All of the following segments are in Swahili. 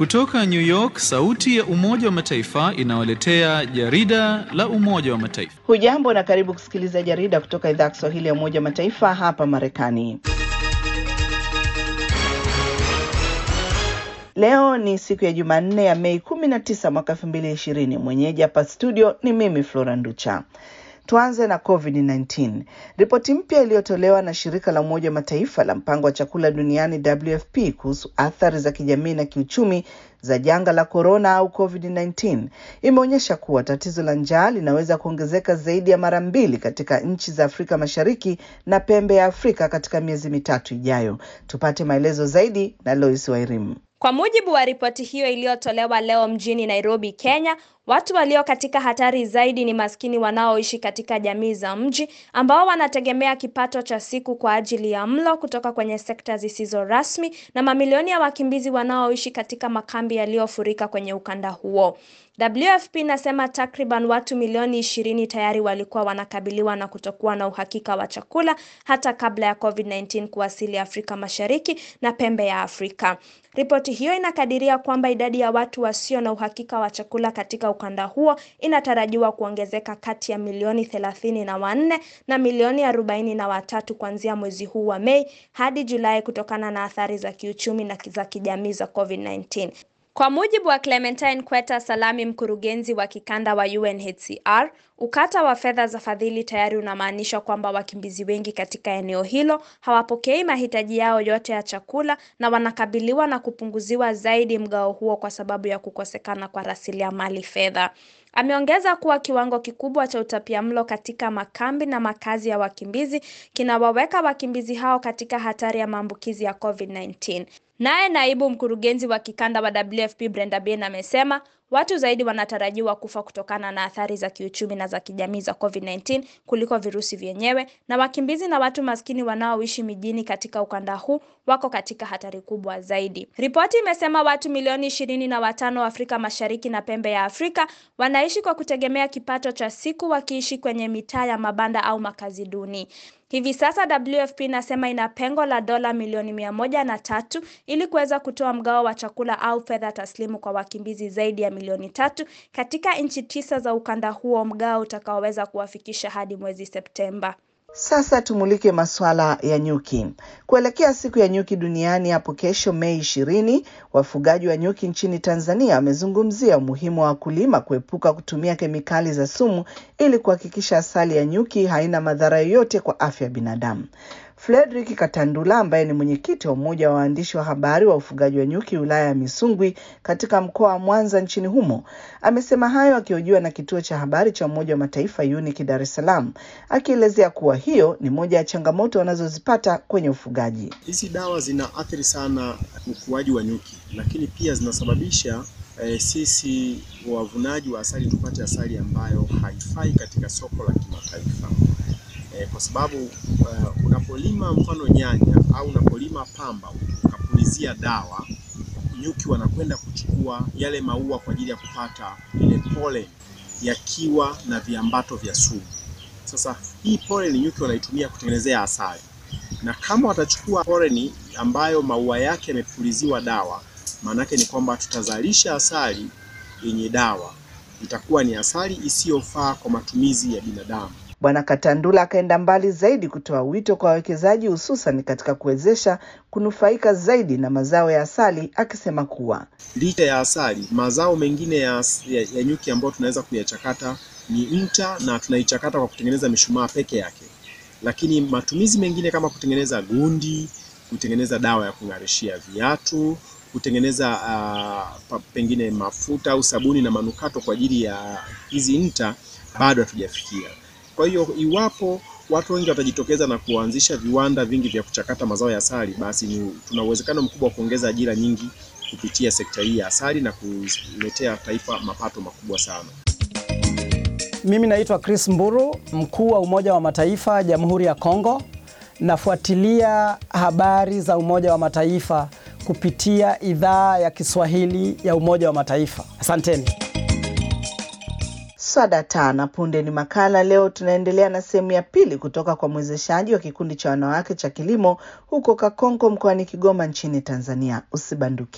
Kutoka New York, sauti ya Umoja wa Mataifa inawaletea jarida la Umoja wa Mataifa. Hujambo na karibu kusikiliza jarida kutoka idhaa ya Kiswahili ya Umoja wa Mataifa hapa Marekani. Leo ni siku ya Jumanne ya Mei 19 mwaka 2020. Mwenyeji hapa studio ni mimi Flora Nducha. Tuanze na COVID-19. Ripoti mpya iliyotolewa na shirika la Umoja wa Mataifa la mpango wa chakula duniani WFP kuhusu athari za kijamii na kiuchumi za janga la korona au COVID-19 imeonyesha kuwa tatizo la njaa linaweza kuongezeka zaidi ya mara mbili katika nchi za Afrika Mashariki na pembe ya Afrika katika miezi mitatu ijayo. Tupate maelezo zaidi na Lois Wairimu. Kwa mujibu wa ripoti hiyo iliyotolewa leo mjini Nairobi, Kenya, watu walio katika hatari zaidi ni maskini wanaoishi katika jamii za mji ambao wanategemea kipato cha siku kwa ajili ya mlo kutoka kwenye sekta zisizo rasmi na mamilioni ya wakimbizi wanaoishi katika makambi yaliyofurika kwenye ukanda huo. WFP inasema takriban watu milioni ishirini tayari walikuwa wanakabiliwa na kutokuwa na uhakika wa chakula hata kabla ya COVID-19 kuwasili Afrika Mashariki na pembe ya Afrika. Ripoti hiyo inakadiria kwamba idadi ya watu wasio na uhakika wa chakula katika ukanda huo inatarajiwa kuongezeka kati ya milioni thelathini na wanne na milioni arobaini na watatu kuanzia mwezi huu wa Mei hadi Julai kutokana na athari za kiuchumi na za kijamii za COVID-19. Kwa mujibu wa Clementine Kweta Salami, mkurugenzi wa kikanda wa UNHCR, ukata wa fedha za fadhili tayari unamaanisha kwamba wakimbizi wengi katika eneo hilo hawapokei mahitaji yao yote ya chakula na wanakabiliwa na kupunguziwa zaidi mgao huo kwa sababu ya kukosekana kwa rasilimali fedha. Ameongeza kuwa kiwango kikubwa cha utapiamlo katika makambi na makazi ya wakimbizi kinawaweka wakimbizi hao katika hatari ya maambukizi ya COVID-19. Naye naibu mkurugenzi wa kikanda wa WFP Brenda Bin amesema watu zaidi wanatarajiwa kufa kutokana na athari za kiuchumi na za kijamii za COVID-19 kuliko virusi vyenyewe, na wakimbizi na watu maskini wanaoishi mijini katika ukanda huu wako katika hatari kubwa zaidi. Ripoti imesema watu milioni ishirini na watano Afrika Mashariki na pembe ya Afrika wanaishi kwa kutegemea kipato cha siku, wakiishi kwenye mitaa ya mabanda au makazi duni. Hivi sasa WFP inasema ina pengo la dola milioni mia moja na tatu ili kuweza kutoa mgao wa chakula au fedha taslimu kwa wakimbizi zaidi ya milioni tatu katika nchi tisa za ukanda huo, mgao utakaoweza kuwafikisha hadi mwezi Septemba. Sasa tumulike masuala ya nyuki. Kuelekea siku ya nyuki duniani hapo kesho Mei ishirini, wafugaji wa nyuki nchini Tanzania wamezungumzia umuhimu wa wakulima kuepuka kutumia kemikali za sumu ili kuhakikisha asali ya nyuki haina madhara yoyote kwa afya ya binadamu. Frederick Katandula ambaye ni mwenyekiti wa umoja wa waandishi wa habari wa ufugaji wa nyuki wilaya ya Misungwi katika mkoa wa Mwanza nchini humo amesema hayo akihojiwa na kituo cha habari cha Umoja wa Mataifa UNIC Dar es Salaam, akielezea kuwa hiyo ni moja ya changamoto wanazozipata kwenye ufugaji. Hizi dawa zinaathiri sana ukuaji wa nyuki, lakini pia zinasababisha eh, sisi wavunaji wa asali tupate asali ambayo haifai katika soko la kimataifa kwa sababu uh, unapolima mfano nyanya au unapolima pamba ukapulizia dawa, nyuki wanakwenda kuchukua yale maua kwa ajili ya kupata ile pollen yakiwa na viambato vya sumu. Sasa hii pollen nyuki wanaitumia kutengenezea asali, na kama watachukua pollen ambayo maua yake yamepuliziwa dawa, maanake ni kwamba tutazalisha asali yenye dawa, itakuwa ni asali isiyofaa kwa matumizi ya binadamu. Bwana Katandula akaenda mbali zaidi kutoa wito kwa wawekezaji hususan katika kuwezesha kunufaika zaidi na mazao ya asali, akisema kuwa licha ya asali, mazao mengine ya, ya, ya nyuki ambayo tunaweza kuyachakata ni nta na tunaichakata kwa kutengeneza mishumaa peke yake, lakini matumizi mengine kama kutengeneza gundi, kutengeneza dawa ya kung'arishia viatu, kutengeneza uh, pengine mafuta au sabuni na manukato kwa ajili ya hizi nta bado hatujafikia. Kwa hiyo iwapo watu wengi watajitokeza na kuanzisha viwanda vingi vya kuchakata mazao ya asali, basi ni tuna uwezekano mkubwa wa kuongeza ajira nyingi kupitia sekta hii ya asali na kuletea taifa mapato makubwa sana. Mimi naitwa Chris Mburu, mkuu wa Umoja wa Mataifa Jamhuri ya Kongo. Nafuatilia habari za Umoja wa Mataifa kupitia idhaa ya Kiswahili ya Umoja wa Mataifa. Asanteni. Swada tana punde ni makala. Leo tunaendelea na sehemu ya pili kutoka kwa mwezeshaji wa kikundi cha wanawake cha kilimo huko Kakonko mkoani Kigoma nchini Tanzania. Usibanduke.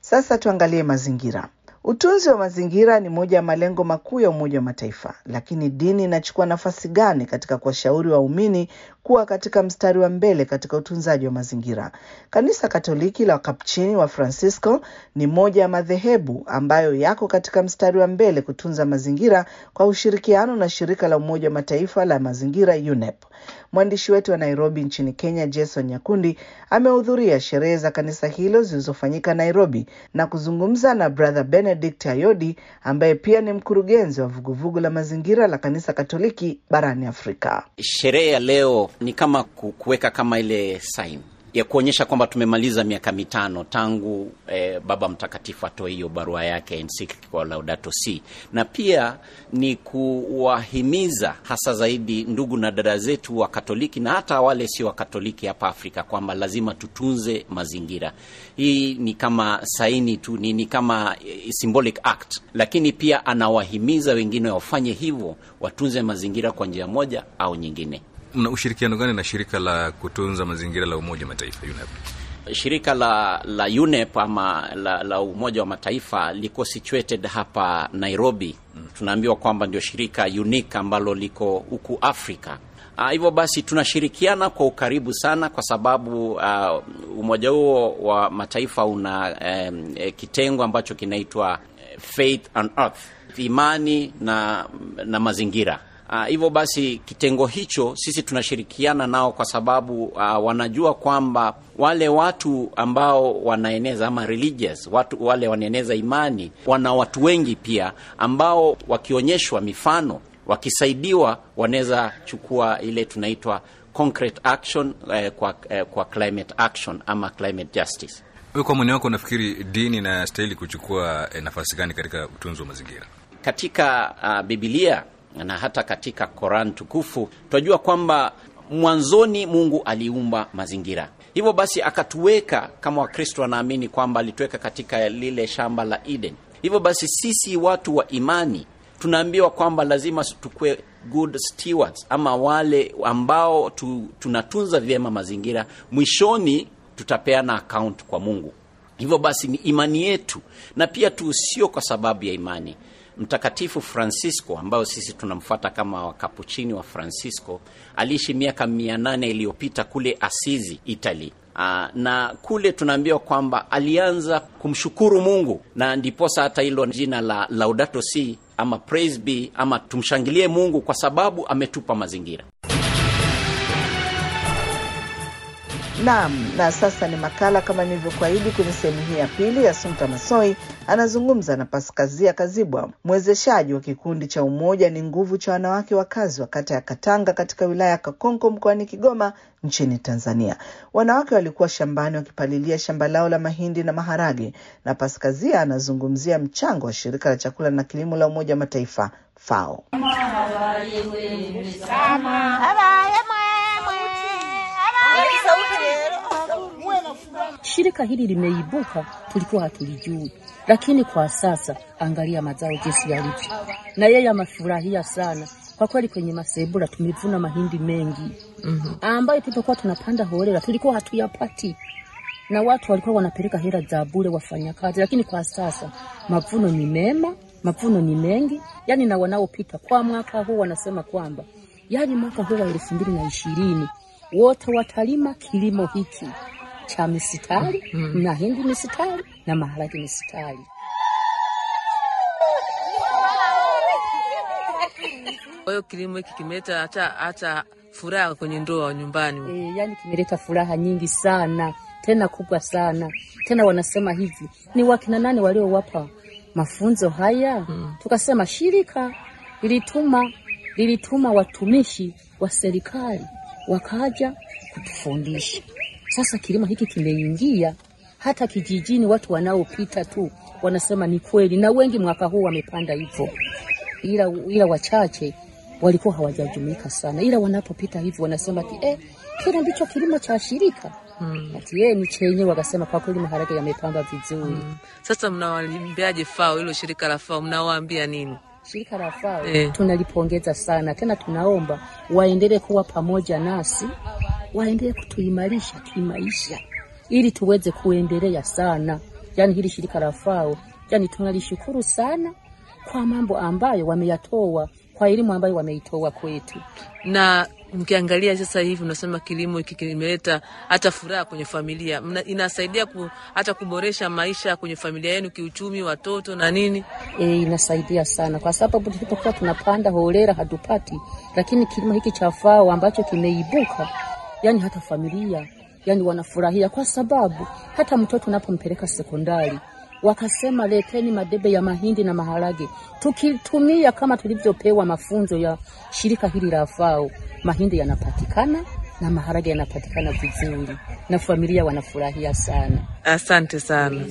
Sasa tuangalie mazingira. Utunzi wa mazingira ni moja ya malengo makuu ya Umoja wa Mataifa, lakini dini inachukua nafasi gani katika kuwashauri waumini kuwa katika mstari wa mbele katika utunzaji wa mazingira? Kanisa Katoliki la Wakapuchini wa Francisco ni moja ya madhehebu ambayo yako katika mstari wa mbele kutunza mazingira kwa ushirikiano na shirika la Umoja wa Mataifa la mazingira UNEP. Mwandishi wetu wa Nairobi nchini Kenya, Jason Nyakundi, amehudhuria sherehe za kanisa hilo zilizofanyika Nairobi na kuzungumza na Brother Benedict Ayodi ambaye pia ni mkurugenzi wa vuguvugu la mazingira la kanisa Katoliki barani Afrika. Sherehe ya leo ni kama kuweka kama ile sign ya kuonyesha kwamba tumemaliza miaka mitano tangu eh, Baba Mtakatifu atoe hiyo barua yake encyclical Laudato Si, na pia ni kuwahimiza hasa zaidi ndugu na dada zetu wa Katoliki na hata wale sio wa Katoliki hapa Afrika kwamba lazima tutunze mazingira. Hii ni kama saini tu, ni, ni kama symbolic act, lakini pia anawahimiza wengine wafanye hivyo, watunze mazingira kwa njia moja au nyingine. Mna ushirikiano gani na shirika la kutunza mazingira la Umoja wa Mataifa UNEP? Shirika la la UNEP ama la, la Umoja wa Mataifa liko situated hapa Nairobi. Mm. Tunaambiwa kwamba ndio shirika unique ambalo liko huku Afrika. Uh, hivyo basi tunashirikiana kwa ukaribu sana kwa sababu uh, umoja huo wa mataifa una um, kitengo ambacho kinaitwa Faith and Earth, imani na, na mazingira hivyo uh, basi kitengo hicho sisi tunashirikiana nao kwa sababu uh, wanajua kwamba wale watu ambao wanaeneza ama religious, watu wale wanaeneza imani, wana watu wengi pia ambao wakionyeshwa mifano, wakisaidiwa, wanaweza chukua ile tunaitwa concrete action eh, kwa, eh, kwa climate action ama climate justice. Wewe kwa mwene wako unafikiri dini inastahili kuchukua eh, nafasi gani katika utunzi wa mazingira? Katika uh, Biblia na hata katika Koran tukufu tunajua kwamba mwanzoni Mungu aliumba mazingira. Hivyo basi akatuweka kama Wakristo wanaamini kwamba alituweka katika lile shamba la Eden. Hivyo basi sisi watu wa imani tunaambiwa kwamba lazima tukue good stewards, ama wale ambao tu, tunatunza vyema mazingira, mwishoni tutapeana account kwa Mungu. Hivyo basi ni imani yetu, na pia tu sio kwa sababu ya imani Mtakatifu Francisco ambayo sisi tunamfuata kama wakapuchini wa Francisco aliishi miaka mia nane iliyopita kule Asizi, Italy. Aa, na kule tunaambiwa kwamba alianza kumshukuru Mungu na ndiposa hata hilo jina la Laudato Si ama praise be ama tumshangilie Mungu kwa sababu ametupa mazingira. Naam, na sasa ni makala kama nilivyokuahidi kwenye sehemu hii ya pili. Assumpta Massoi anazungumza na Paskazia Kazibwa, mwezeshaji wa kikundi cha Umoja ni Nguvu cha wanawake wakazi wa kata ya Katanga katika wilaya ya Kakonko mkoani Kigoma nchini Tanzania. Wanawake walikuwa shambani wakipalilia shamba lao la mahindi na maharage, na Paskazia anazungumzia mchango wa shirika la chakula na kilimo la Umoja wa Mataifa FAO. Shirika hili limeibuka, tulikuwa hatulijui, lakini kwa sasa angalia mazao jinsi yalivyo, na yeye amefurahia sana kwa kweli. Kwenye masebula tumevuna mahindi mengi mm -hmm. ambayo tulipokuwa tunapanda holela tulikuwa hatuyapati, na watu walikuwa wanapeleka hela za bure wafanyakazi, lakini kwa sasa mavuno ni mema, mavuno ni mengi, yani na wanaopita kwa mwaka huu wanasema kwamba yani mwaka huu wa elfu mbili na ishirini wote watalima kilimo hiki cha misitari mm. na hindi misitari na maharage misitari. Kwa hiyo kilimo hiki kimeleta hata hata furaha kwenye ndoa nyumbani. E, yani kimeleta furaha nyingi sana tena kubwa sana tena. Wanasema hivi ni wakina nani waliowapa mafunzo haya? mm. Tukasema shirika lilituma lilituma watumishi wa serikali wakaja kutufundisha. Sasa kilimo hiki kimeingia hata kijijini, watu wanaopita tu wanasema ni kweli, na wengi mwaka huu wamepanda hivyo, ila, ila wachache walikuwa hawajajumuika sana, ila wanapopita hivyo wanasema ati eh, kile ndicho kilimo cha shirika hmm. Ati yeye ni chenye, wakasema kwa kweli maharage yamepamba vizuri hmm. Sasa mnawaambiaje FAO, hilo shirika la FAO mnawaambia nini? Shirika la FAO eh, tunalipongeza sana tena, tunaomba waendelee kuwa pamoja nasi, waendelee kutuimarisha kimaisha, ili tuweze kuendelea sana, yani hili shirika la FAO, yani tunalishukuru sana kwa mambo ambayo wameyatoa, kwa elimu ambayo wameitoa kwetu. na mkiangalia sasa hivi unasema kilimo hiki kimeleta hata furaha kwenye familia Mna, inasaidia ku, hata kuboresha maisha kwenye familia yenu kiuchumi, watoto na nini. E, inasaidia sana kwa sababu tulipokuwa tunapanda holela hatupati, lakini kilimo hiki cha FAO ambacho kimeibuka, yani hata familia yani wanafurahia, kwa sababu hata mtoto unapompeleka sekondari wakasema leteni madebe ya mahindi na maharage, tukitumia kama tulivyopewa mafunzo ya shirika hili la FAO, mahindi yanapatikana na maharage yanapatikana vizuri, na familia wanafurahia sana. Asante sana.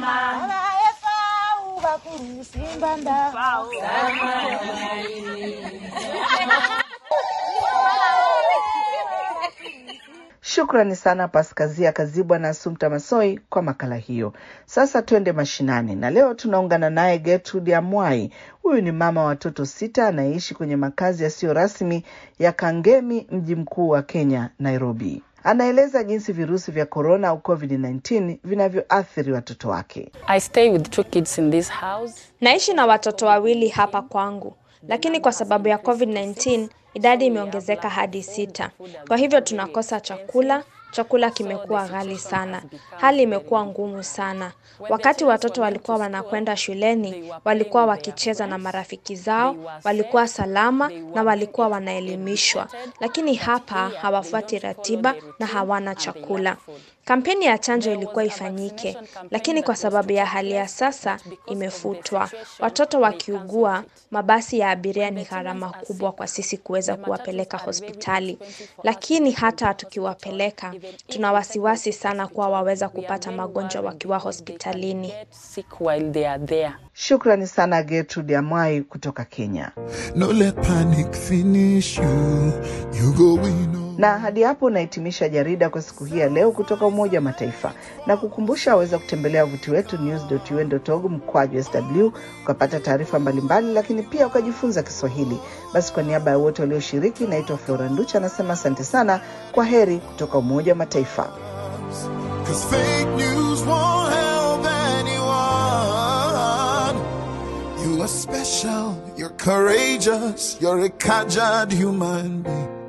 Shukrani sana Paskazia Kazibwa na Asumta Masoi kwa makala hiyo. Sasa twende mashinani, na leo tunaungana naye Gertrude Amwai. Huyu ni mama wa watoto sita anayeishi kwenye makazi yasiyo rasmi ya Kangemi, mji mkuu wa Kenya, Nairobi. Anaeleza jinsi virusi vya korona au COVID-19 vinavyoathiri watoto wake. I stay with two kids in this house. Naishi na watoto wawili hapa kwangu, lakini kwa sababu ya COVID-19 idadi imeongezeka hadi sita. Kwa hivyo tunakosa chakula. Chakula kimekuwa ghali sana, hali imekuwa ngumu sana. Wakati watoto walikuwa wanakwenda shuleni, walikuwa wakicheza na marafiki zao, walikuwa salama na walikuwa wanaelimishwa, lakini hapa hawafuati ratiba na hawana chakula. Kampeni ya chanjo ilikuwa ifanyike, lakini kwa sababu ya hali ya sasa imefutwa. Watoto wakiugua, mabasi ya abiria ni gharama kubwa kwa sisi kuweza kuwapeleka hospitali, lakini hata tukiwapeleka, tuna wasiwasi sana kuwa waweza kupata magonjwa wakiwa hospitalini. Sick while they are there. Shukrani sana Gertrude Amwai kutoka Kenya. No let panic finish you. You go win. oh. Na hadi hapo unahitimisha jarida kwa siku hii ya leo kutoka Umoja wa Mataifa, na kukumbusha waweza kutembelea wavuti wetu news.un.org mkwaju sw ukapata taarifa mbalimbali, lakini pia ukajifunza Kiswahili. Basi kwa niaba ya wote walioshiriki, naitwa Flora Nducha anasema asante sana, kwa heri kutoka Umoja wa Mataifa. Cause fake news won't help anyone. You are special, you're courageous, you're a caged human being.